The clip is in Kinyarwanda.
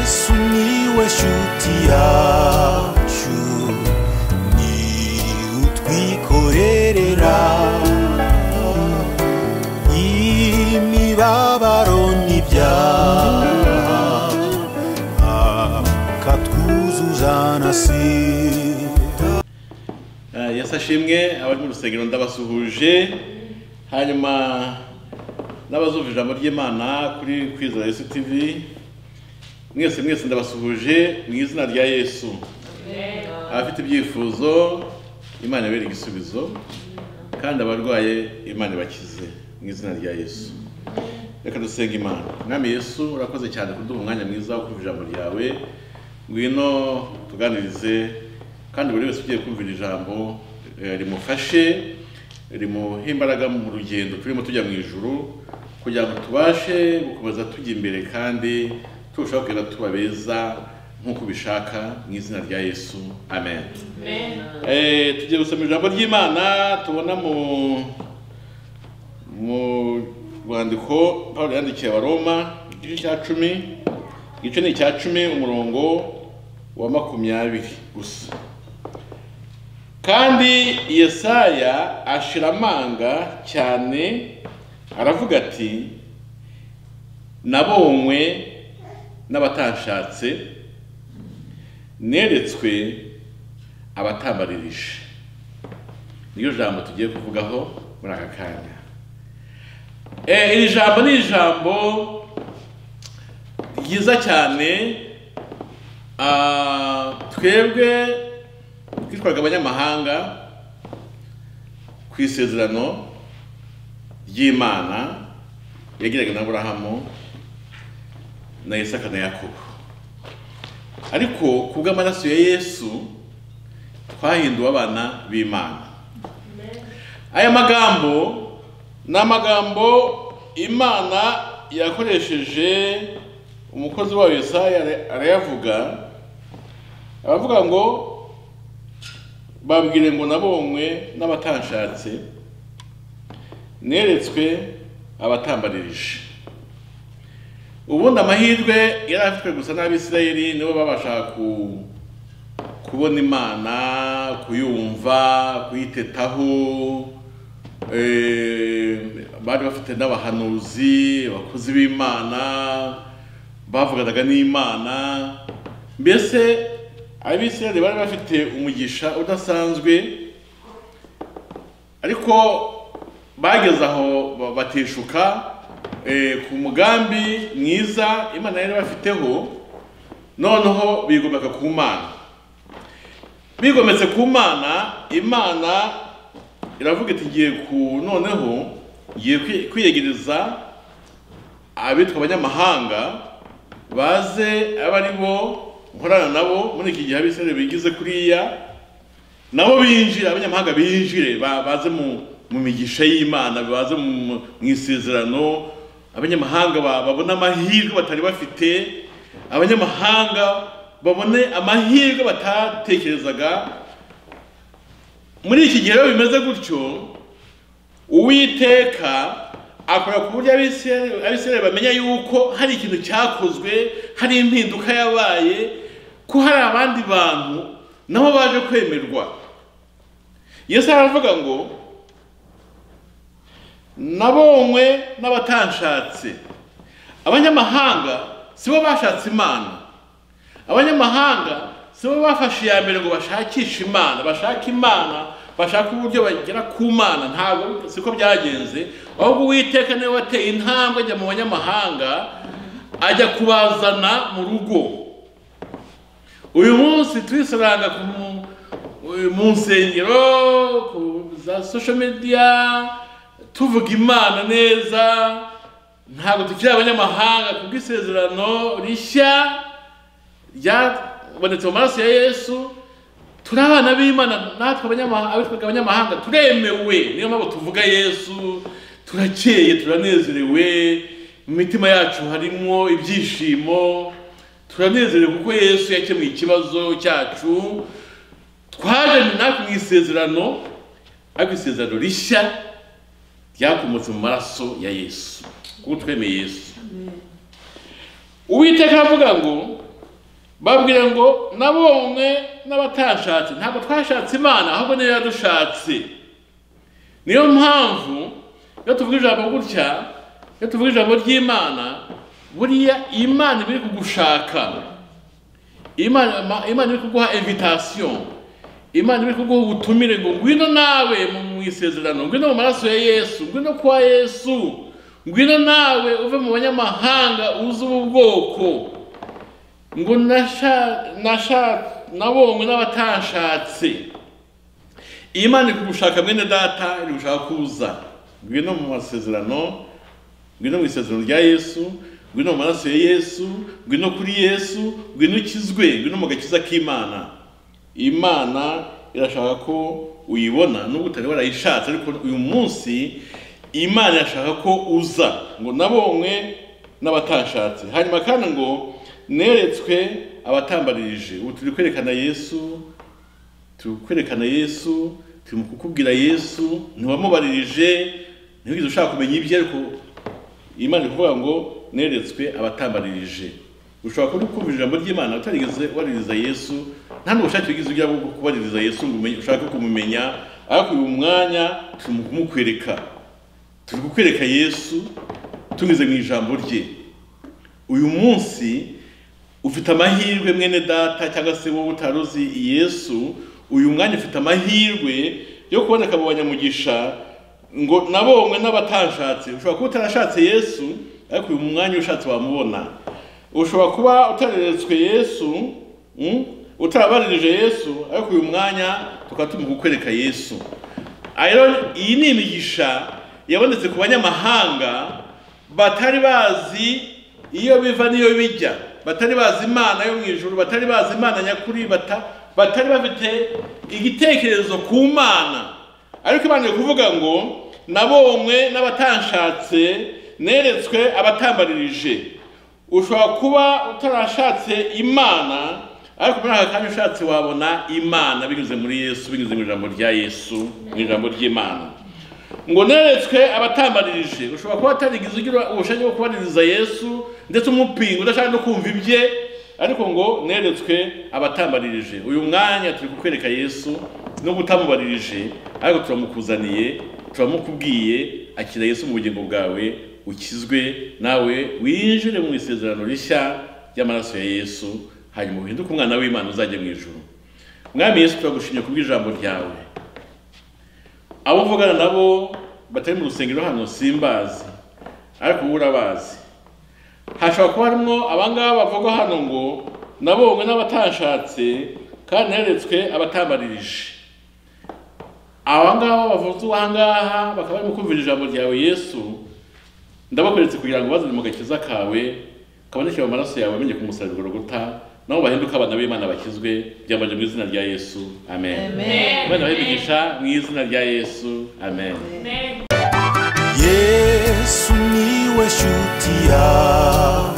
Sumiłeś utiaciu Ni utwikorerera Imibabaro n'ibyaha Akatwuzuza na sida Eh, yasashimwe abari mu rusengero ndabasuhuje hanyuma n'abazumva ijambo ry'imana kuri kwizera yesu tv mwese mwese ndabasuhuje mu izina rya yesu abafite ibyifuzo imana ibere igisubizo kandi abarwaye imana ibakize mu izina rya yesu reka dusenga imana mwami yesu urakoze cyane kuduha umwanya mwiza wo kumva ijambo ryawe ngwino tuganirize kandi buri wese ugiye kumvira ijambo eh, rimufashe rimuhe imbaraga mu rugendo turimo tujya mu ijuru kugira ngo tubashe gukomeza tujya imbere kandi turushaho kugera tuba beza nk'uko ubishaka mu izina rya yesu amen Eh, tugiye gusoma ijambo ry'imana tubona mu mu rwandiko paul yandikiye abaroma igice cya cumi igice ni icya cumi umurongo wa makumyabiri gusa kandi yesaya ashira amanga cyane aravuga ati nabonywe n'abatanshatse neretswe abatambaririje niyo jambo tugiye kuvugaho muri aka kanya Eh, iri jambo ni ijambo ryiza cyane Ah, twebwe twitwaga abanyamahanga ku isezerano ry'imana yagiraga na aburahamu na isaka na yakobo ariko ku bw'amaraso ya yesu twahinduwe abana b'imana aya magambo ni amagambo imana yakoresheje umukozi wayo yesaya ara- arayavuga aravuga ngo babwire ngo nabonywe n'abatanshatse neretswe abatambaririje ubundi amahirwe yari afitwe gusa n'abisirayeli nibo babasha ku kubona imana kuyumva kuyitetaho eh, bari bafite n'abahanuzi abakozi b'imana bavuganaga n'imana mbese abisirayeli bari bafite umugisha udasanzwe ariko bageze aho ba- bateshuka eh, ku mugambi mwiza imana yari bafiteho noneho bigomeka ku mana bigometse ku mana imana iravuga iti ngiye ku noneho ngiye kwi- kwiyegereza abitwa abanyamahanga baze abe ari bo nkorana nabo muri iki gihe abisirayeli bigize kuriya nabo binjire abanyamahanga binjire ba- baze mu mu migisha y'imana baze mu mu isezerano abanyamahanga ba- babone amahirwe batari bafite abanyamahanga babone amahirwe batatekerezaga muri iki gihe rero bimeze gutyo uwiteka akora ku buryo abisirayeli abisirayeli bamenya yuko hari ikintu cyakozwe hari impinduka yabaye ko hari abandi bantu nabo baje kwemerwa yesu aravuga ngo nabonywe n'abatanshatse abanyamahanga si bo bashatse imana abanyamahanga si bo bafashe iya mbere ngo bashakishe imana bashake imana bashaka uburyo bagera ku mana ntabwo siko byagenze ahubwo uwiteka niwe wateye intambwe ajya mu banyamahanga ajya kubazana mu rugo uyu munsi turisaranga ku mu- mu nsengero ku za social media tuvuga imana neza ntabwo tukiri abanyamahanga ku bw'isezerano rishya ryabonetse mu maraso ya yesu turi abana b'imana natwe abanyamahanga abitwaga abanyamahanga turemewe niyo mpamvu tuvuga yesu turakeye turanezerewe mu mitima yacu harimo ibyishimo turanezerewe kuko yesu yakemuye ikibazo cyacu twaje natwe mu isezerano ariko isezerano rishya ryakomotse mu maraso ya yesu kuko twemeye yesu uwiteka aravuga ngo babwira ngo nabonwe n'abatashatse ntabwo twashatse imana ahubwo niyo yadushatse niyo mpamvu iyo tuvuga ijambo gutya iyo tuvuga ijambo ry'imana buriya imana iba iri kugushaka imana ma- imana iri kuguha invitasiyo imana iri kuguha ubutumire ngo ngwino nawe mu- mu isezerano ngwino mu maraso ya yesu ngwino kwa yesu ngwino nawe uve mu banyamahanga uze ubu bwoko ngo nasha nasha nabonwe n'abatashatse imana iri kugushaka mwene data iri gushaka kuza ngwino mu masezerano ngwino mu isezerano rya yesu ngwino mu maraso ya yesu ngwino kuri yesu ngwino ukizwe ngwino mu gakiza k'imana imana irashaka ko uyibona nubwo utari warayishatse ariko uyu munsi imana irashaka ko uza ngo nabonwe n'abatashatse hanyuma kandi ngo neretswe abatambaririje ubu turi kwerekana yesu turi kwerekana yesu turi mu kukubwira yesu ntiwamubaririje ntiwigeze ushaka kumenya ibye ariko imana ikuvuga ngo neretswe abatambaririje ushobora kuba uri kumva ijambo ry'imana utarigeze waririza yesu nta n'ubushake wigeze ugira bwo kubaririza yesu ngo umenye- ushake kumumenya ariko uyu mwanya turi mu kumukwereka turi kukwereka yesu tunyuze mu ijambo rye uyu munsi ufite amahirwe mwene data cyangwa se wowe utari uzi yesu uyu mwanya ufite amahirwe yo kuboneka mu banyamugisha ngo nabonwe n'abatashatse ushobora kuba utarashatse yesu ariko uyu mwanya ushatse wamubona ushobora kuba utareretswe yesu mm, utarabaririje yesu ariko uyu mwanya tukaba turimo kukwereka yesu Aha rero iyi ni imigisha yabonetse ku banyamahanga batari bazi iyo biva n'iyo bijya batari bazi imana yo mu ijuru batari bazi imana nyakuri bata- batari bafite igitekerezo ku mana ariko imana iri kuvuga ngo nabonwe n'abatanshatse neretswe abatambaririje ushobora kuba utarashatse imana ariko muri aka kanya ushatse wabona imana binyuze muri yesu binyuze mu ijambo rya yesu mu ijambo ry'imana ngo neretswe abatambaririje ushobora kuba utarigize ugira ubushake bwo kubaririza yesu ndetse umupinga udashaka no kumva ibye ariko ngo neretswe abatambaririje uyu mwanya turi kukwereka yesu nubwo utamubaririje ariko turamukuzaniye turamukubwiye akira yesu mu bugingo bwawe ukizwe nawe winjire mu isezerano rishya ry'amaraso ya yesu hanyuma uhinduke umwana w'imana uzajya mu ijuru mwami yesu turagushimye kubw'ijambo ryawe abo mvugana nabo batari mu rusengero hano simbazi ariko wowe urabazi hashobora kuba harimo abangaba bavugwa hano ngo nabonwe n'abatashatse kandi neretswe abatambaririje abangaba bavuzwe ahangaha bakaba barimo kumvira ijambo ryawe yesu ndabakweretse kugira ngo bazane mu gakiza kawe kabonekere mu maraso yawe bamenye ku musaruro ruguta nabo bahinduke abana b'imana bakizwe byambaje mu izina rya yesu amen, Imana ibahe mu izina rya Yesu amen yesu niwe shuti yawe